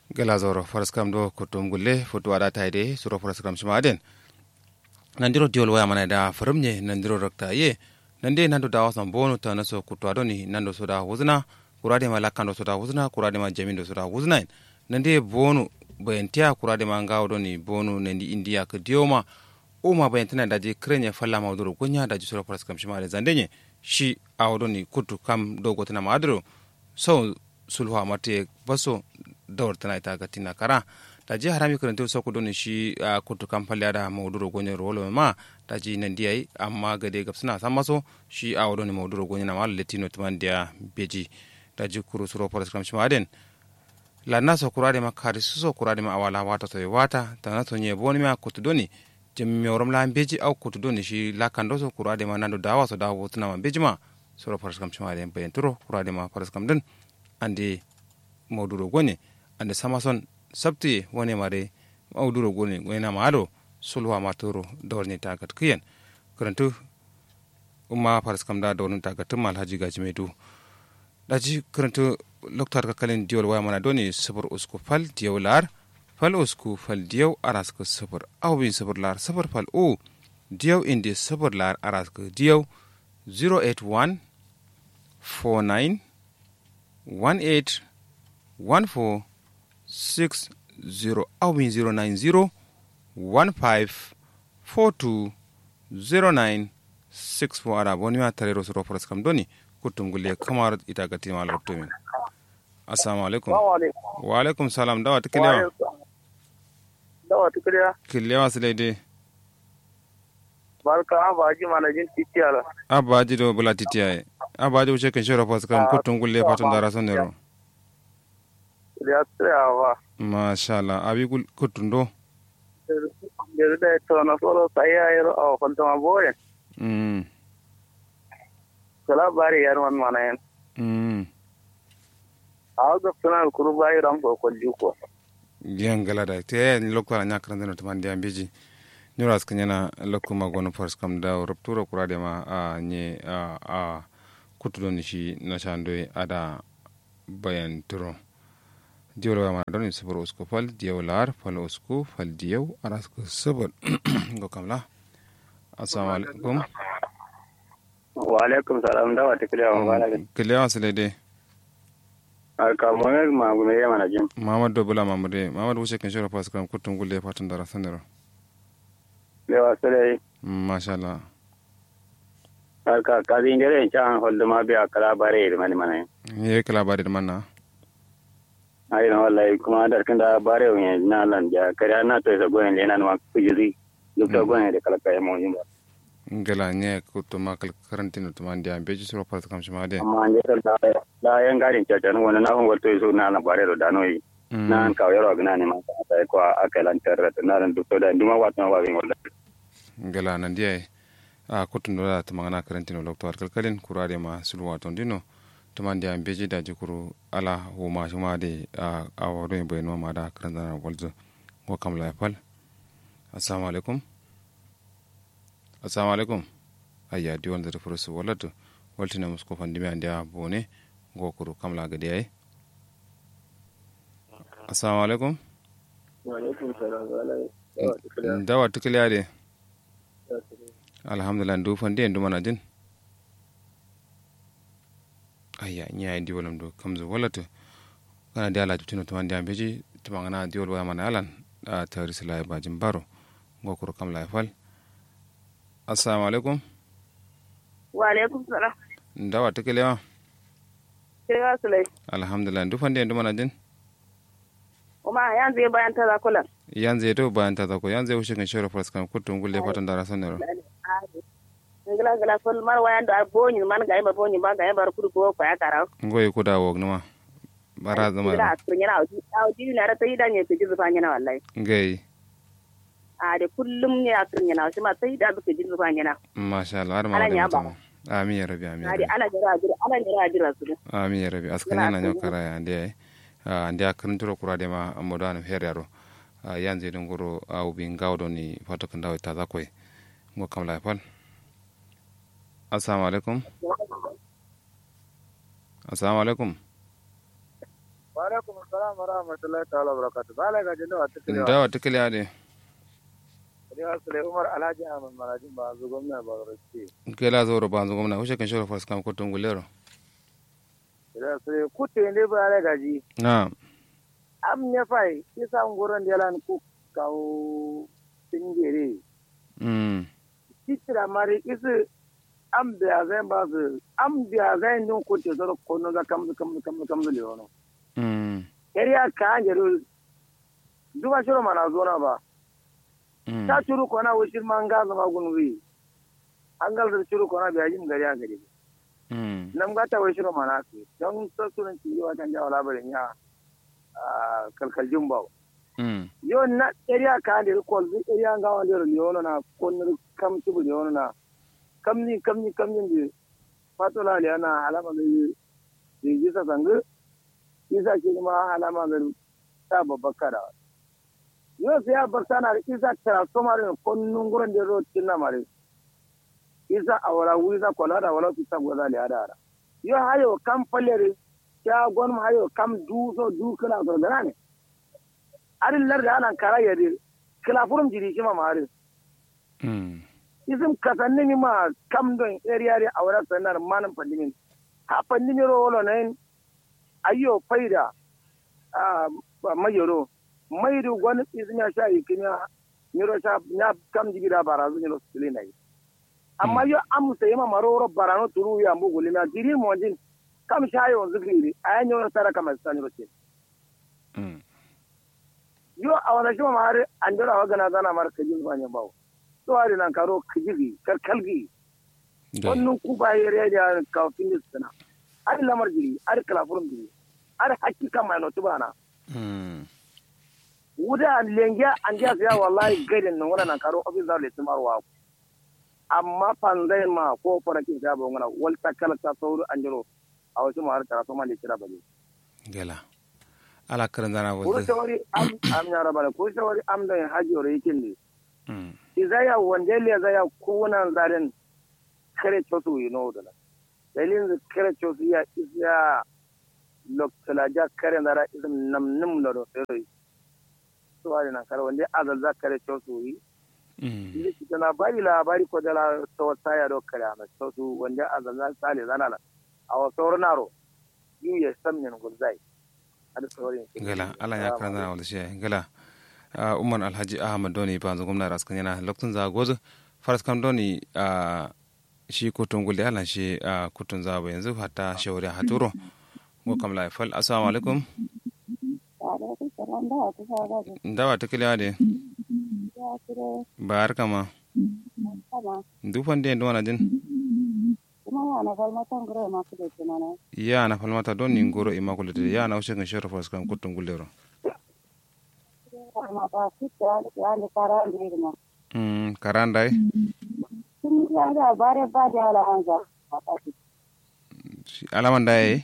gela zoro faraskam do kutum gulle fotu ada taide suro faraskam shimaden nandiro diol waya mana da faramnye nandiro rakta ye nande nando dawa san bonu ta naso kutu adoni nando soda wuzna kurade ma lakando soda wuzna kurade ma jamindo soda wuzna nande bonu bayantiya kurade ma ngawo doni bonu nandi india ka dioma uma bayantina daji krenya falla mawduro gonya daji suro faraskam shimade zandenye shi awdoni kutu kam dogo tana madro so sulhu amate baso dawar tana ita ga tina kara da ji harami karanta sa ku doni shi a kutu kan falle da mauduro gonye rolo ma da ji nan diyai amma ga dai gab suna san maso shi a wadoni mauduro gonye na mal latino tuman dia beji da ji kuru suro for scrum shi maden la na so kurade ma kari su so kurade ma awala wata to wata ta na to nye boni ma kutu doni jim miorom la beji au kutu doni shi la kando so kurade ma nando dawa so dawo tuna ma beji ma suro for scrum shi maden bayan turo kurade ma for scrum din ande mauduro gonye ande samason sabti woni mare awduro goni wena maado sulwa matoro dorni tagat kiyen karantu umma faras kam da dorni tagat mal haji gaji medu daji karantu loktar ka kalin diol waya mana doni sabur usku fal diyaw lar fal usku fal diyaw aras ka sabur awbin sabur lar sabur fal o diyaw indi sabur lar aras ka diyaw 081 49 18 14 six zero awin zero nine zero one five four two zero nine six four ara boni ma tare ro soro foras kam doni kutum gulle kamar ita ga tima la to min assalamu alaikum wa alaikum salam dawa tiklewa dawa tiklewa kilewa silede barka abaji mana jin titiyala abaji do bula titiyaye abaji wuce kan shoro foras kam kutum gulle fatun dara sonero ya tsayawa. Masha Allah, abi kutundo? Yanzu da ita na tsoro sai ya yi a kwanta ma boye. Mm. Ka labari yar wani mana yin. Mm. A haka suna kuru bayi ran ko kwalji ko. Yan gala da te ni lokko na nyakran da to mandi ambiji. Nura skan yana lokko ma gono force kam da ruptura kurade ma a nye a a kutudo ni shi na shando ada bayan turo. diwol wa ma don sabar usku fal diyaw lar fal usku fal diyaw aras ko sabar go kamla assalamu alaikum wa alaikum salam da wata kiliya wa bala kiliya wasale de alka mohammed ma gume ya mana jin mamad do bula mamade mamad wuce kan shora pas kan kutun gulle fatan dara sanero le wa sale masha Allah alka kazi ngere chan holdo ma biya kala bare mani mana ye kala bare manna ai na wallahi kuma da kan da bare wani na lan ja kare na to sa goyen le na ma kujiri duk da goyen da kala kai mo yin ba ngala nye ko to ma kal karantino to man dia beji suro pas kam shima de amma ne da da yan garin ta tan wannan na hon to so na na bare da no yi na an ka yaro gna ne ma ta ko aka lan tarra na ran duk da duma wat na wa bin wallahi ngala nan dia a kutundo da to magana karantino lokto kalkalin kurade ma sulwa ton dino tuman da beji da jikuru ala wo ma shuma de a a wado yin bayan ma da karan zana walzo ko kam la fal assalamu alaikum assalamu alaikum ayya di wanda da furusu wallatu waltina musko fandimi an da bone go kuru kam la gade ay assalamu alaikum wa alaikum salam dawa tukliya de alhamdulillah ndu fandi en dumana din ayya ñayi diwalam do kamso wallata kana di ala tino tuma ndi ambeji tuma ngana diwal waya mana alan a tawri sila bajim baro ngokoro kam la fal assalamu alaikum wa alaikum salam ndawa tekelewa kewa sulai alhamdulillah ndu fandi en dumana din kuma yanzu ya bayan ta zakulan yanzu to bayan ta zako yanzu ushe kan shoro fras kan kutum gulle fatan dara sanero ngila ngila fol mar wayan do boni man ga ba boni ba ga ba kudu ko ko ya kara ngoy ko da wog numa bara zama ngila asrin yana auji auji na ra tayi da ne ke jizu fanya wallahi ngay a de kullum ne asrin yana shi ma tayi da ke jizu fanya masha Allah har ma Ala da nya ba. mutum amin ya rabi amin ya ade rabi ana jira jira ana jira jira su amin ya rabi askan yana nyo kara ya ande ande akran turo kurade ma amodo an heryaro yanzu don goro au bin gawdo ni fato kan dawo ta zakoy ngo kam la fal assalamu alaikum assalamu alaikum wa wa alaikum assalam wa rahmatullahi ta'ala wa barakatuh bala ga jinda wata kiliwa da wata kiliya de kiliwa sule umar alhaji ahmad marajin ba zu gwamna ba rashi kela zo ba zo gomna ushe kan shoro fas kam ko tungulero kiliwa sule kutte ne bala ga ji na am ne fai kisa ngoron de lan ku kawo tingere mm kitira mari isi am biya zai ba su am biya zai nun kutte zoro kono ga kam kam kam kam le wono mm area ka anjero duba shiro mana zona ba mm ta curu kona wushir man ga zama gunwi an gal da curu kona biya jin gari a gari mm nan ga ta wushir mana su don sassunan ci yi wajen jawo labarin ya kalkaljin bawo mm yo na area ka da ko zu area ga wanda ro leono na kon kam ci bu leono na kamni kamni kamni de fatola le ana alama da yi ji sa zangu isa ke ma alama da ta babbakara yo sai ya bar sana da isa transformer ne kon nunguran da ro tinna mare isa awara wiza kola da wala su sabu da le ada yo hayo kam falere ya gon hayo kam du so du kana so da ne arin lar da anan kara yade kila furum jiri kima mare mm isim kasanni ni ma kam don area area awara sanar manan pandimin ha pandimi ro wolo nen ayyo faida a mayoro mayru gon isnya sha ikinya niro sha nya kam jigira barazu niro silina yi amma yo am sai ma maroro barano turu ya mbu gulina jiri monjin kam sha yo zikiri ayanyo tara kama saniro ce mm yo a wani shi ma har an dora wa gana zana mara kajin zuwa ne bawo to hari nan karo kajigi karkalgi da wannan ku ba ya rediya kafin da sana har lamar jiri har kalafurin jiri har hakika mai notu bana mm wuda lengiya an jiya siya wallahi gaidin nan wannan karo ofis da letin marwa amma fanzai ma ko farakin ta ba wannan wal takala ta sauru an jiro a wasu ma har karatu ma da kira bane gela ala karan zana ko wazde shawari am am ya rabala ko shawari am da haji ore yake ne mm izaya wandele zaya kunan zaren kare chosu yi no dala dalilin da kare chosu ya isa loktala ja kare zara isam nam nim lo do sai to ari na kare wande azal za kare chosu yi mm ili kitana bari labari ko dala to saya do kare ama chosu wande azal za sale zanala awa sornaro yu ya samnin gulzai ada sorin gala ala ya karan zana wazde shi gala a umar alhaji ahmad doni ba zo gomna raskan yana lokacin za gozo faras kam doni a shi kutun gulde ala shi a kutun za ba yanzu hatta shawari haturo go kam la fal assalamu alaikum dawa ta kiliya de bayar kama dufan de ndo jin ya na falmata don ni ngoro immaculate ya na ushe kan shoro faras kam kutun guldero mm karandai Shi- alaman da yayi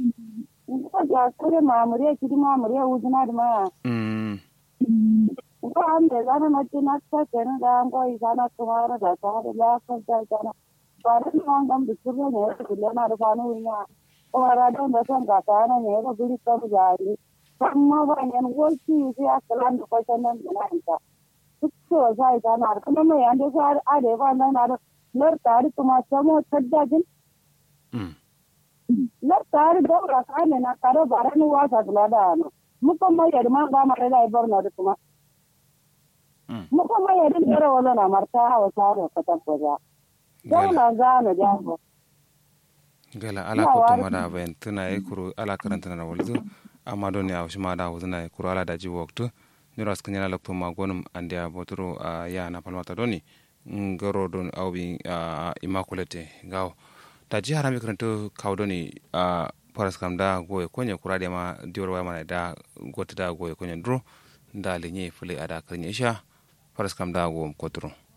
mamuriya kidi mamuriya wuzina dima mm ko ambe zana mati naksa kenu da ngo izana kumara da sa da la ko da zana bare no ngam bisurre ne ko le na da fanu ina kumara da da san ga ta na ne ko biri ko jari amma ba ne ngo ci ci akalan ko sanan na ita ko sai zana kuma mai ande sa ade ba na na lar tari kuma samo taddajin mm lar tari da ra kane na karo bare ni wasa da da no muko mai yadda ma ga mare da ibar na da kuma mm muko mai yadda tsara wala na marta hawa sare ka tabbaza gala dole za na jago gala ala Ya, ko wari. to mada ben tuna e kuru ala karanta na walzu amma don ya shi mada wuzuna e kuru ala daji waktu ni ras kanyala lokto ma gonum ande a botoro a ya na palmata doni ngoro don awbi a immaculate gaw ta ji harami karanto kawdoni a paras kam da goye konye kurade ma dior wa mana da gotta da goye konye dro da lenye fule ada karnya isha paras kam da go kotro